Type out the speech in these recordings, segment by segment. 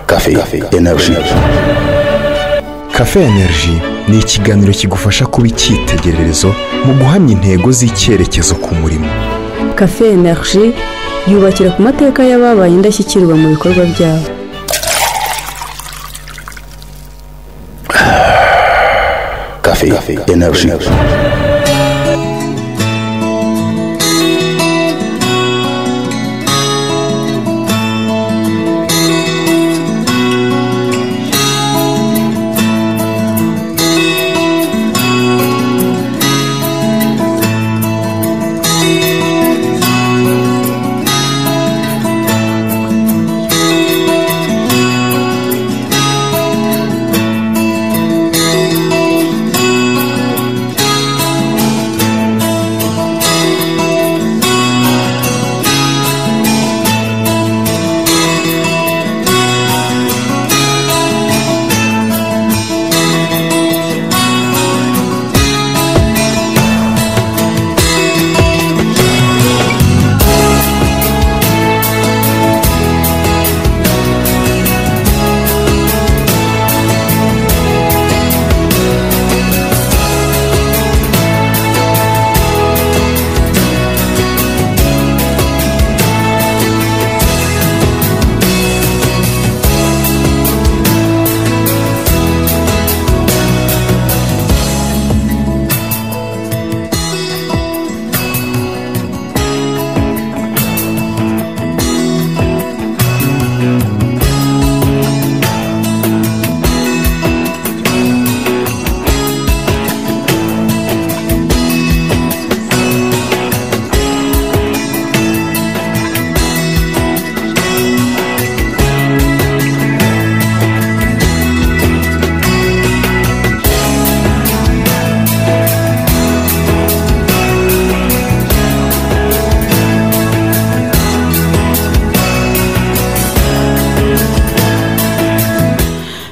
Café Energy Cafe Energy ni ikiganiro kigufasha kuba icyitegererezo mu guhamya intego z'icyerekezo ku murimo cafe energy yubakira ku mateka y'ababaye indashyikirwa mu bikorwa byabo Café Energy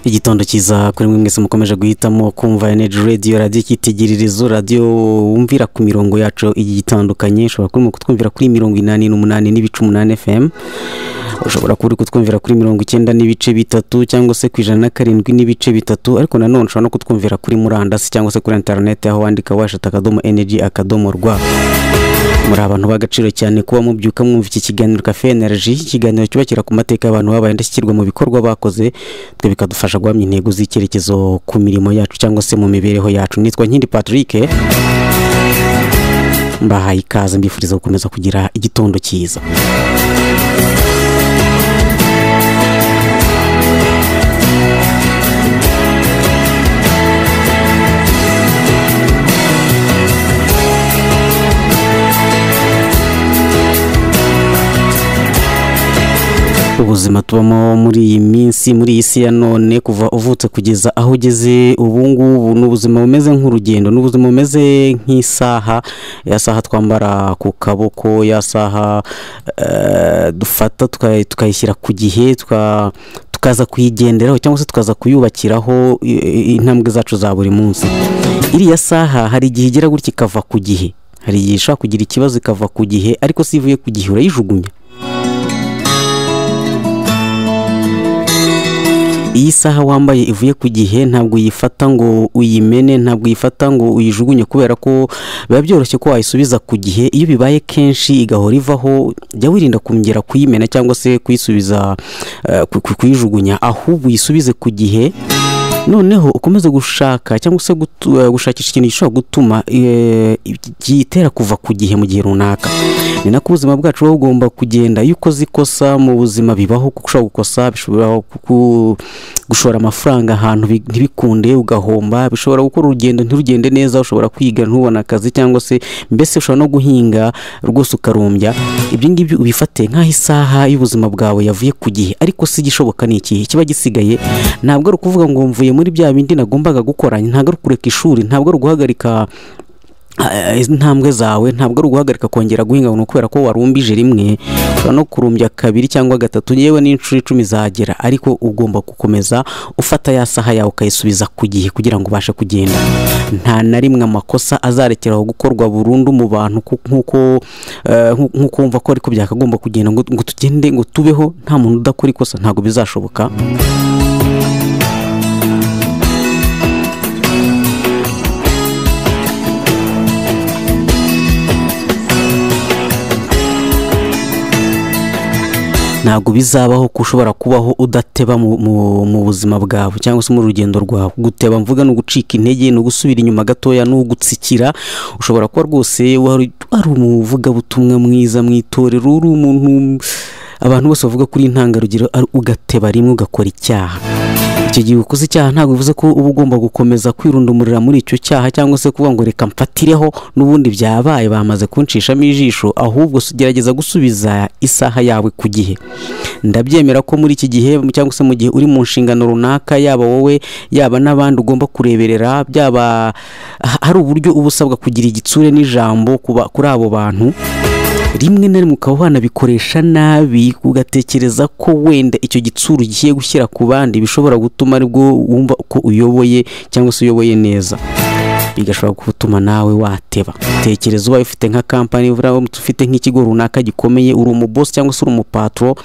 igitondo kiza kuri mwe mwese mukomeje guhitamo kumva energy radio radiyo icyitegererezo radiyo wumvira ku mirongo yacu igiye itandukanye ushobora kuba urimo kutwumvira kuri mirongo inani n'umunani n'ibice umunani fm ushobora kuba uri kutwumvira kuri mirongo icyenda n'ibice bitatu cyangwa se ku ijana na karindwi n'ibice bitatu ariko nanone ushobora no kutwumvira kuri murandasi cyangwa se kuri interineti aho wandika washata akadomo energy akadomo rwa muri abantu b'agaciro cyane kuba mubyuka mwumva iki kiganiro kafe energy ikiganiro cyubakira ku mateka y'abantu babaye indashyikirwa mu bikorwa bakoze twe bikadufasha guhamya intego z'icyerekezo ku mirimo yacu cyangwa se mu mibereho yacu nitwa nkindi patrick mbahaye ikaze mbifuriza gukomeza kugira igitondo cyiza ubuzima tubamo muri iyi minsi muri iyi si ya none kuva uvutse kugeza aho ugeze ubu ngubu ni ubuzima bumeze nk'urugendo ni ubuzima bumeze nk'isaha ya saha twambara ku kaboko ya saha eh, dufata tuka- tukayishyira ku gihe tuka- tukaza kuyigenderaho cyangwa se tukaza kuyubakiraho i- i- intambwe zacu za buri munsi iriya saha hari igihe igera gutya ikava ku gihe hari igihe ishobora kugira ikibazo ikava ku gihe ariko si ivuye ku gihe urayijugunya iyi saha wambaye ivuye ku gihe ntabwo uyifata ngo uyimene ntabwo uyifata ngo uyijugunye kubera ko biba byoroshye ko wayisubiza ku gihe iyo bibaye kenshi igahora ivaho jya wirinda kongera kuyimena cyangwa se kuyisubiza eh, ku- ku- kuyijugunya ahubwo uyisubize ku gihe noneho ukomeze gushaka cyangwa se gutu- eh, gushakisha ikintu gishobora gutuma eh, gitera kuva ku gihe mu gihe runaka ni nako ubuzima bwacu buba bugomba kugenda iyo ukoze ikosa mu buzima bibaho kuko ushobora gukosa bishobora ku- gushora amafaranga ahantu bi- ntibikunde ugahomba bishobora gukora urugendo ntirugende neza ushobora kwiga ntubone akazi cyangwa se mbese ushobora no guhinga rwose ukarumbya ibyo ngibyo ubifate nk'aho isaha y'ubuzima bwawe yavuye ku gihe ariko si igishoboka ni ikihe kiba gisigaye ntabwo ari ukuvuga ngo mvuye muri bya bindi nagombaga gukora ntabwo ari ukureka ishuri ntabwo ari uguhagarika Ah, izi ntambwe zawe ntabwo ari uguhagarika kongera guhinga ngo ni ukubera ko warumbije rimwe ushobora no kurumbya kabiri cyangwa gatatu yewe n'inshuro icumi zagera ariko ugomba gukomeza ufata ya saha yawe ukayisubiza ku gihe kugira ngo ubashe kugenda nta na rimwe amakosa azarekeraho gukorwa burundu mu bantu ku- nk'uko eh, nk'u- nk'uko wumva ko ariko byakagomba kugenda ngo ngo tugende ngo tubeho nta muntu udakora ikosa ntabwo bizashoboka ntabwo bizabaho ko ushobora kubaho udateba mu, mu, mu buzima bwawe cyangwa se mu rugendo rwawe guteba mvuga ni ugucika intege ni ugusubira inyuma gatoya ni ugutsikira ushobora kuba rwose wari wari umuvugabutumwa mwiza mu itorero uri umuntu abantu bose bavuga kuri intangarugero ari- ugateba rimwe ugakora icyaha icyo gihe ukoze icyaha ntabwo bivuze ko uba ugomba gukomeza kwirundumurira muri icyo cyaha cyangwa se kuvuga ngo reka mfatireho n'ubundi byabaye bamaze kunshishamo ijisho ahubwo s- gerageza gusubiza isaha yawe ku gihe ndabyemera ko muri iki gihe cyangwa se mu gihe uri mu nshingano runaka yaba wowe yaba n'abandi ugomba kureberera byaba ha- hari uburyo uba usabwa kugira igitsure n'ijambo ku ba- kuri abo bantu rimwe na rimwe ukaba wanabikoresha nabi ugatekereza ko wenda icyo gitsuru ugiye gushyira ku bandi bishobora gutuma aribwo wumva ko uyoboye cyangwa se uyoboye neza bigashobora gutuma nawe wateba tekereza ubaye ufite nka kampani uramutse ufite nk'ikigo runaka gikomeye uri umubosi cyangwa se uri umupatro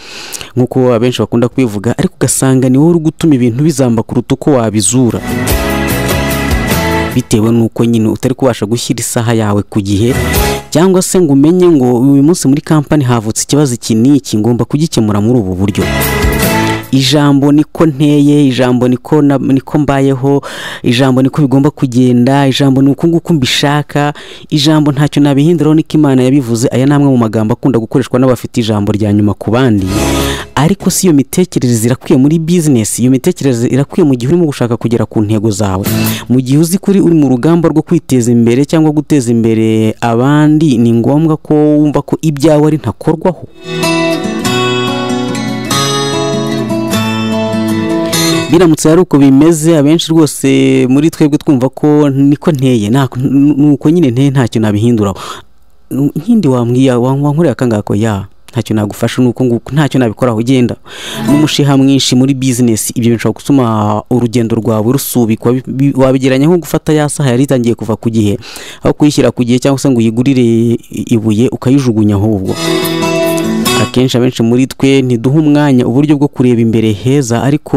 nk'uko abenshi bakunda kubivuga ariko ugasanga ni wowe uri gutuma ibintu bizamba kuruta uko wabizura bitewe n'uko nyine utari kubasha gushyira isaha yawe ku gihe cyangwa se ngo umenye ngo uyu munsi muri kampani havutse ikibazo iki n'iki ngomba kugikemura muri ubu buryo ijambo niko nteye ijambo niko na- niko mbayeho ijambo niko bigomba kugenda ijambo ni uku nguku mbishaka ijambo ntacyo nabihinduraho niko imana yabivuze aya ni amwe mu magambo akunda gukoreshwa n'abafite ijambo rya nyuma ku bandi ariko si iyo mitekerereze irakwiye muri bizinesi iyo mitekerereze irakwiye mu gihe urimo gushaka kugera ku ntego zawe mu gihe uzi kuri uri mu rugamba rwo kwiteza imbere cyangwa guteza imbere abandi ni ngombwa ko wumva ko ibyawe ari ntakorwaho biramutse ari uko bimeze abenshi rwose muri twebwe twumva ko niko nteye nta- nuko nyine nteye ntacyo nabihinduraho nkindi wambwiye wankorera akangaka ko ya ntacyo nagufasha nuko nguko ntacyo nabikoraho ugenda n'umushiha mwinshi muri bizinesi ibyo bishobora gutuma urugendo rwawe rusubikwa bi- bi- wabigeranya nko gufata ya saha yari itangiye kuva ku gihe aho kuyishyira ku gihe cyangwa se ngo uyigurire ibuye ukayijugunya ahubwo akenshi abenshi muri twe ntiduha umwanya uburyo bwo kureba imbere heza ariko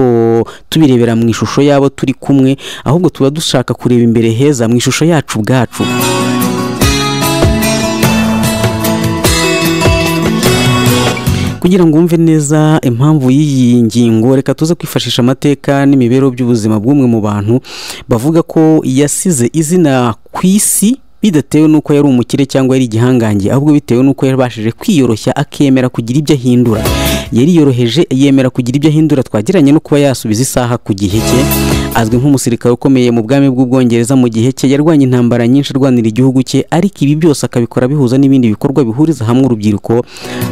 tubirebera mu ishusho y'abo turi kumwe ahubwo tuba dushaka kureba imbere heza mu ishusho yacu ubwacu kugira ngo wumve neza impamvu y'iyi ngingo reka tuze kwifashisha amateka n'imibereho by'ubuzima bw'umwe mu bantu bavuga ko yasize izina ku isi bidatewe n'uko yari umukire cyangwa yari igihangange ahubwo bitewe n'uko yabashije kwiyoroshya akemera kugira ibyo ahindura yariyoroheje yemera kugira ibyo ahindura twagiranye no kuba yasubiza isaha ku gihe cye azwi nk'umusirikare ukomeye mu bwami bw'ubwongereza mu gihe cye yarwanya intambara nyinshi arwanira igihugu cye ariko ibi byose akabikora bihuza n'ibindi bikorwa bihuriza hamwe urubyiruko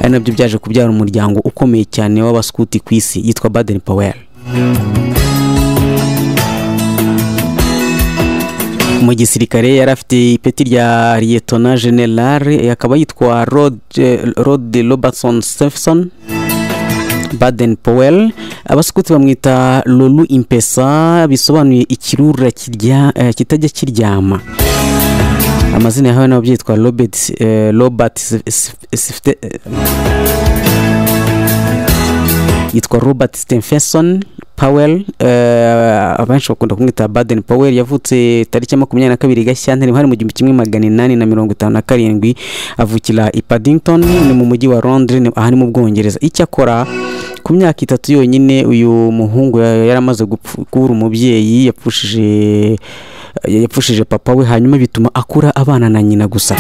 ari nabyo byaje kubyara umuryango ukomeye cyane w'abaskuti ku isi yitwa baden powell mu gisirikare yari afite ipeti rya liyetona generale akaba yitwa rod rod robertson stephenson baden powell abasukuti bamwita lulu impesa bisobanuye ikirura kirya- eh, kitajya kiryama amazina yahawe nabo byitwa robert eh, robert Sif- Sif- Sifte- eh, yitwa robert stephenson powell eh, abenshi bakunda kumwita baden powell yavutse tariki ya makumyabiri na kabiri gashyantare hari mu gihumbi kimwe magana inani na mirongo itanu na karindwi avukira i paddington ni mu mujyi wa londres ni- aha ni mu bwongereza icyakora ku myaka itatu yonyine uyu muhungu ya- yari amaze gupfu- kubura umubyeyi yapfushije yapfushije papa we hanyuma bituma akura abana na nyina gusa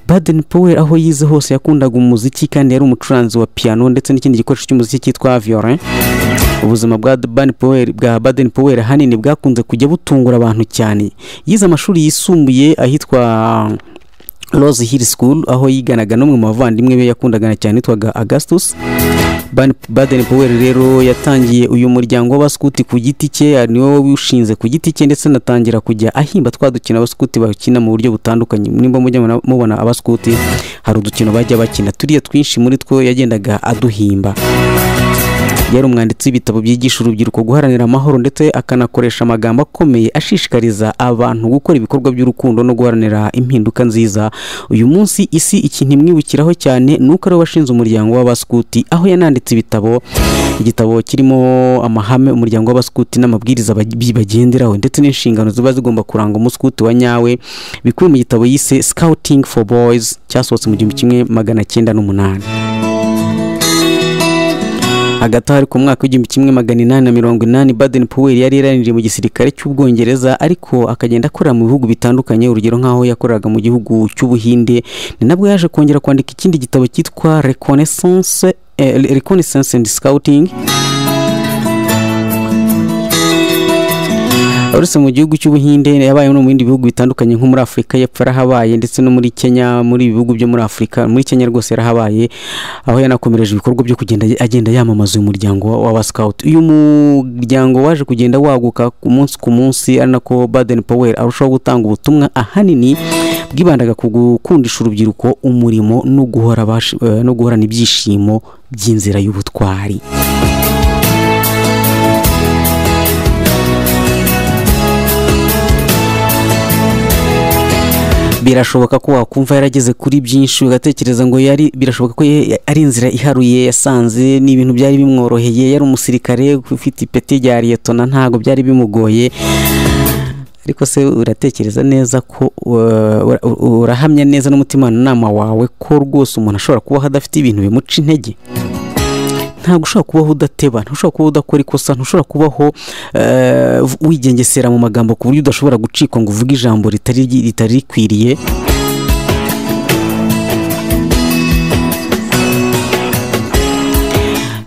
baden powell aho yize hose yakundaga umuziki kandi yari umucuranzi wa piano ndetse n'ikindi gikoresho cy'umuziki cyitwa violin ubuzima bwa Baden Powell bwa Baden Powell ahanini bwakunze kujya butungura abantu cyane yize amashuri yisumbuye ahitwa Rose Hill School aho yiganaga n'umwe mu bavandimwe be yakundagana cyane yitwaga Augustus Ban- baden powell rero yatangiye uyu muryango w'abaskuti ku giti cye niwe wishinze ku giti cye ndetse anatangira kujya ahimba twa dukino abaskuti bakina mu buryo butandukanye nimba mujya muna- mubona abaskuti hari udukino bajya bakina turiya twinshi muri two yagendaga aduhimba yari umwanditsi w'ibitabo byigisha urubyiruko guharanira amahoro ndetse akanakoresha amagambo akomeye ashishikariza abantu gukora ibikorwa by'urukundo no guharanira impinduka nziza uyu munsi isi ikintu imwibukiraho cyane ni uko ariwe washinze umuryango w'abaskuti aho yananditse ibitabo igitabo kirimo amahame umuryango w'abaskuti n'amabwiriza bagi- bagenderaho ndetse n'inshingano ziba zigomba kuranga umuskuti wa nyawe bikubiye mu gitabo yise scouting for boys cyasohotse mu gihumbi kimwe magana cyenda n'umunani hagati aho ariko mu mwaka w'igihumbi kimwe magana inani na mirongo inani baden powell yari yaraniriye mu gisirikare cy'ubwongereza ariko akagenda akorera mu bihugu bitandukanye urugero nk'aho yakoreraga mu gihugu cy'ubuhinde ni nabwo yaje kongera kwandika ikindi gitabo cyitwa reconnaissance eh, reconnaissance and scouting uretse mu gihugu cy'ubuhinde yabaye no mu bindi bihugu bitandukanye nko muri afurika y'epfo yarahabaye ndetse no muri kenya muri ibi bihugu byo muri afurika muri kenya rwose yarahabaye aho yanakomereje ibikorwa byo kugenda agenda yamamaza uyu muryango wa- w'abasikawuti uyu muryango waje kugenda waguka ku munsi ku munsi ari nako baden powell arushaho gutanga ubutumwa ahanini bwibandaga ku gukundisha urubyiruko umurimo no guhora bashi- eh, no guhorana ibyishimo by'inzira y'ubutwari birashoboka ko wakumva yarageze kuri byinshi ugatekereza ngo yari birashoboka ko ye- ari inzira iharuye yasanze ni ibintu byari bimworoheye yari umusirikare ufite ipeti rya liyetona ntabwo byari bimugoye ariko se uratekereza neza ko uh, ura- urahamya neza n'umutimanama wawe ko rwose umuntu ashobora kubaho adafite ibintu bimuca intege ntabwo ushobora kubaho udateba ntushobora kubaho udakora ikosa ntushobora kubaho eh, wigengesera mu magambo ku buryo udashobora gucikwa ngo uvuge ijambo ritari ritari rikwiriye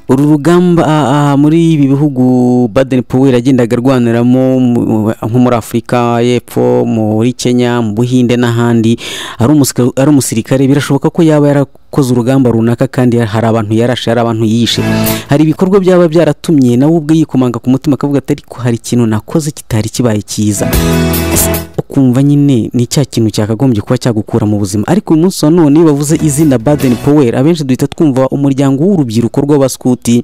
uru rugamba ah, ah, muri ibi bihugu baden powell yagendaga arwaniramo mu- nko muri afurika y'epfo muri kenya mu buhinde n'ahandi ari umusika- ari umusirikare birashoboka ko yaba yarakoze urugamba runaka kandi hari abantu yarashe hari abantu yishe hari ibikorwa byaba byaratumye nawe ubwe yikomanga ku mutima akavuga ati ariko hari ikintu nakoze kitari kibaye cyiza ukumva nyine ni cya kintu cyakagombye kuba cyagukura mu buzima ariko uyu munsi wa none iyo bavuze izina baden powell abenshi duhita twumva umuryango w'urubyiruko rw'abaskuti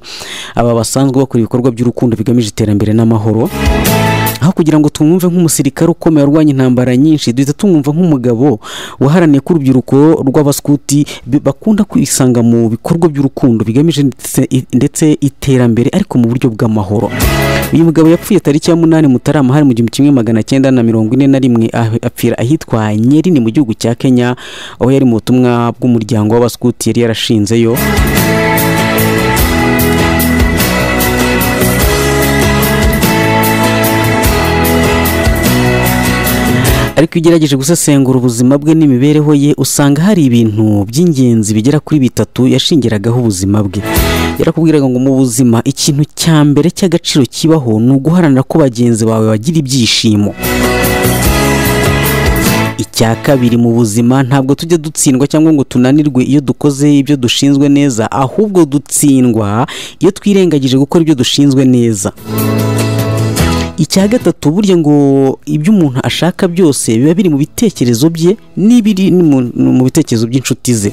aba basanzwe bakora ibikorwa by'urukundo bigamije iterambere n'amahoro aho kugira ngo tumwumve nk'umusirikare ukomeye warwanya intambara nyinshi duhita tumwumva nk'umugabo waharaniye ko urubyiruko rw'abaskuti bi- bakunda kwisanga mu bikorwa by'urukundo bigamije ndetse- ndetse iterambere ariko mu buryo bw'amahoro uyu mugabo yapfuye tariki ya munani mutarama hari mu gihumbi kimwe magana cyenda na mirongo ine na rimwe ah- apfira ahitwa nyerini mu gihugu cya kenya aho yari mu butumwa bw'umuryango w'abaskuti yari yarashinzeyo ariko iyo ugerageje gusesengura ubuzima bwe n'imibereho ye usanga hari ibintu by'ingenzi bigera kuri bitatu yashingiragaho ubuzima bwe yarakubwiraga ngo mu buzima ikintu cya mbere cy'agaciro kibaho ni uguharanira ko bagenzi bawe bagira ibyishimo icya kabiri mu buzima ntabwo tujya dutsindwa cyangwa ngo tunanirwe iyo dukoze ibyo dushinzwe neza ahubwo dutsindwa iyo twirengagije gukora ibyo dushinzwe neza icya gatatu burya ngo ibyo umuntu ashaka byose biba biri mu bitekerezo bye n'ibiri mu- mu bitekerezo by'inshuti ze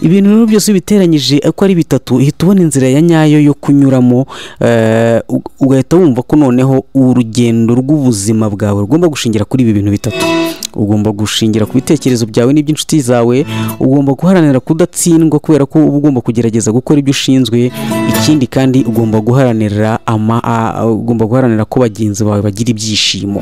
ibintu rero byose iyo ubiteranyije uko ari bitatu uhita ubona inzira ya nyayo yo kunyuramo eh, u- ugahita wumva ko noneho urugendo rw'ubuzima bwawe rugomba gushingira kuri ibi bintu bitatu ugomba gushingira ku bitekerezo byawe n'iby'inshuti zawe ugomba guharanira kudatsindwa kubera ko uba ugomba kugerageza gukora ibyo ushinzwe ikindi kandi ugomba guharanira ama, a- a- ugomba guharanira ko bagenzi bawe bagira ibyishimo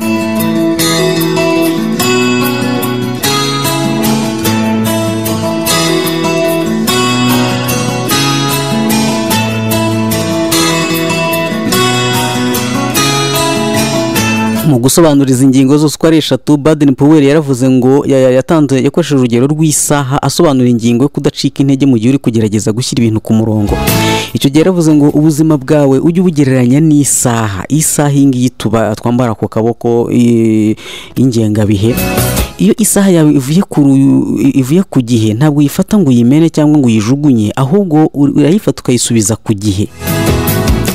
mu gusobanura izi ngingo zose uko ari eshatu baden powell yaravuze ngo ya- ya- yatanze yakoresheje urugero rw'isaha asobanura ingingo yo kudacika intege mu gihe uri kugerageza gushyira ibintu ku murongo icyo gihe yaravuze ngo ubuzima bwawe ujye ubugereranya n'isaha isaha iyi ngiyi tuba twambara ku kaboko i- y'ingengabihe iyo isaha yawe ivuye ku ru- ivuye ku gihe ntabwo uyifata ngo uyimene cyangwa ngo uyijugunye ahubwo ur- urayifata ukayisubiza ku gihe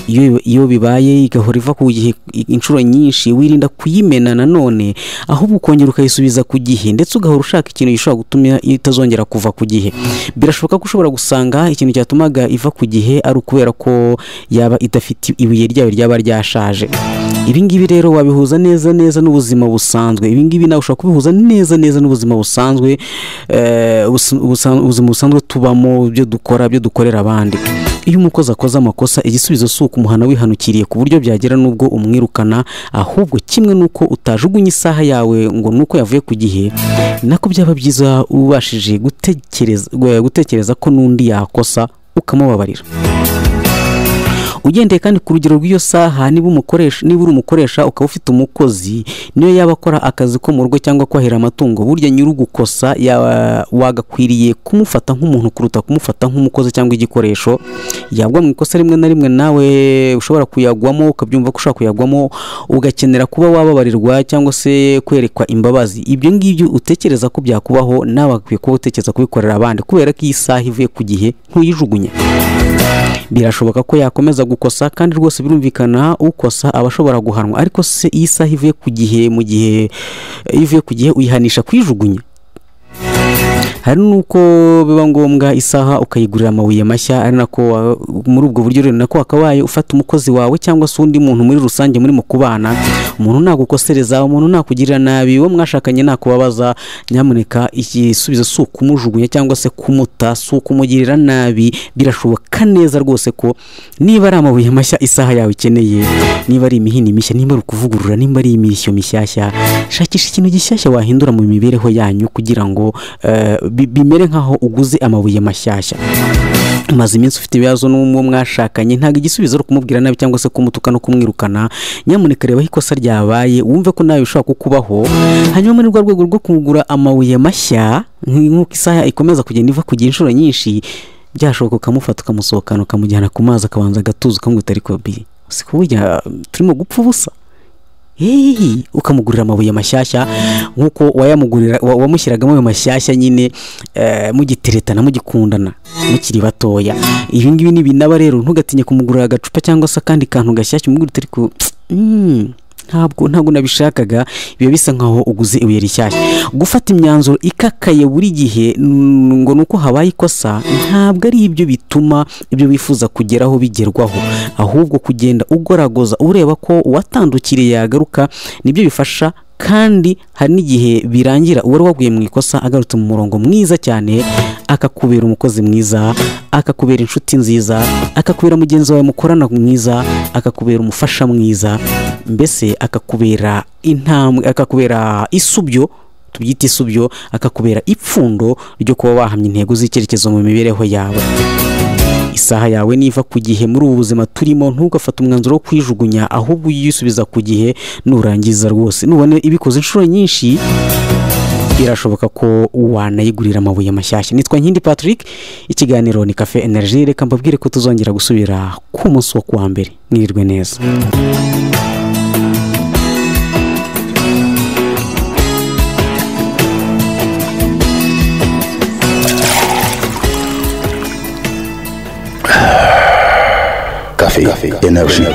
iyo iyo bibaye igahora iva ku gihe inshuro nyinshi wirinda kuyimena nanone ahubwo ukongera ukayisubiza ku gihe ndetse ugahora ushaka ikintu gishobora gutuma itazongera kuva ku gihe birashoboka ko ushobora gusanga ikintu cyatumaga iva ku gihe ari ukubera ko yaba idafite ibuye ryayo ryaba ryashaje ibi ngibi rero wabihuza neza neza n'ubuzima busanzwe ibi ngibi nawe ushobora kubihuza neza neza n'ubuzima busanzwe eh, ubus- ubusan- ubuzima busanzwe tubamo ibyo dukora ibyo dukorera abandi iyo umukozi akoze amakosa igisubizo si ukumuhana wihanukiriye ku buryo byagera n'ubwo umwirukana ahubwo kimwe n'uko utajugunye isaha yawe ngo nuko yavuye ku gihe nako byaba byiza ubashije gutekereza gwe- gutekereza ko n'undi yakosa ukamubabarira ugendeye kandi ku rugero rw'iyo saha niba umukoresha niba uri umukoresha ukaba ufite umukozi niyo yaba akora akazi ko mu rugo cyangwa kwahira amatungo burya nyir'ugukosa ya- wagakwiriye kumufata nk'umuntu kuruta kumufata nk'umukozi cyangwa igikoresho yagwa mu ikosa rimwe na rimwe nawe ushobora kuyagwamo ukabyumva ko ushobora kuyagwamo ugakenera kuba wababarirwa cyangwa se kwerekwa imbabazi ibyo ngibyo utekereza ko byakubaho nawe akwiye kuba utekereza kubikorera abandi kubera ko iyi saha ivuye ku gihe ntuyijugunye birashoboka ko yakomeza gukosa kandi rwose birumvikana ukosa aba ashobora guhanwa ariko se iyi saha ivuye ku gihe mu gihe iyo ivuye ku gihe uyihanisha kuyijugunya hari n'uko biba ngombwa isaha ukayigurira amabuye mashya ari nako wa- muri ubwo buryo rero nako wakabaye ufata umukozi wawe cyangwa se undi muntu muri rusange muri mu kubana umuntu nagukosereza umuntu nakugirira nabi uwo mwashakanye nakubabaza nyamuneka igisubizo si ukumujugunya cyangwa se kumuta si ukumugirira nabi birashoboka neza rwose ko niba ari amabuye mashya isaha yawe ikeneye niba ari imihini mishya niba ari ukuvugurura niba ari imirishyo mishyashya shakisha ikintu gishyashya wahindura mu mibereho yanyu kugira ngo eh, bi- bimere nk'aho uguze amabuye mashyashya umaze iminsi ufite ibibazo n'uwo mwashakanye ntabwo igisubizo ari ukumubwira nabi cyangwa se kumutuka no kumwirukana nyamuneka reba aho ikosa ryabaye wumve ko nawe bishobora kukubaho hanyuma muri rwa rwego rwo kugura amabuye mashya nk- nk'uko isaha ikomeza kugenda iva kugira inshuro nyinshi byashoboka ukamufata ukamusohokana ukamujyana ku mazi akabanza agatuza ukamubwira utari kobi si ko burya turimo gupfa ubusa hehe ukamugurira amabuye mashyashya nk'uko wayamugurira wa- wamushyiragamo ayo mashyashya nyine eh, mugiteretana mugikundana mukiri batoya ibi ngibi ni binaba rero ntugatinye kumugurira agacupa cyangwa se akandi kantu gashyashya umugurira utari ku Mm, ntabwo ntabwo nabishakaga biba bisa nkaho uguze ibuye rishyashya gufata imyanzuro ikakaye buri gihe mm, ngo nuko habaye ikosa ntabwo ari ibyo bituma ibyo wifuza kugeraho bigerwaho ahubwo kugenda ugoragoza ureba ko uwatandukiriye yagaruka nibyo bifasha kandi hari n'igihe birangira uwari waguye mu ikosa agarutse mu murongo mwiza cyane akakubera umukozi mwiza akakubera inshuti nziza akakubera mugenzi wawe mukorana mwiza akakubera umufasha mwiza mbese akakubera intambwe akakubera isubyo tubyita isubyo akakubera ipfundo ryo kuba wahamya intego z'icyerekezo mu mibereho yawe isaha yawe niva ku gihe muri ubu buzima turimo ntugafate umwanzuro wo kwijugunya ahubwo uyisubiza ku gihe nurangiza rwose nubona ibikoze inshuro nyinshi birashoboka ko wanayigurira amabuye mashyashya nitwa nkindi patrick ikiganiro ni kafe energy reka mbabwire ko tuzongera gusubira ku munsi wo kuwa mbere mwirirwe neza Café, Café Energy.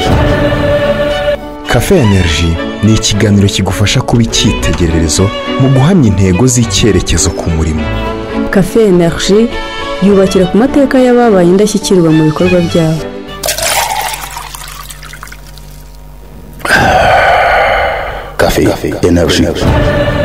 Cafe Energy ni ikiganiro kigufasha kuba icyitegererezo mu guhamya intego z'icyerekezo ku murimo. kafe energy yubakira ku mateka y'ababaye indashyikirwa mu bikorwa byabo Café, Café Energy.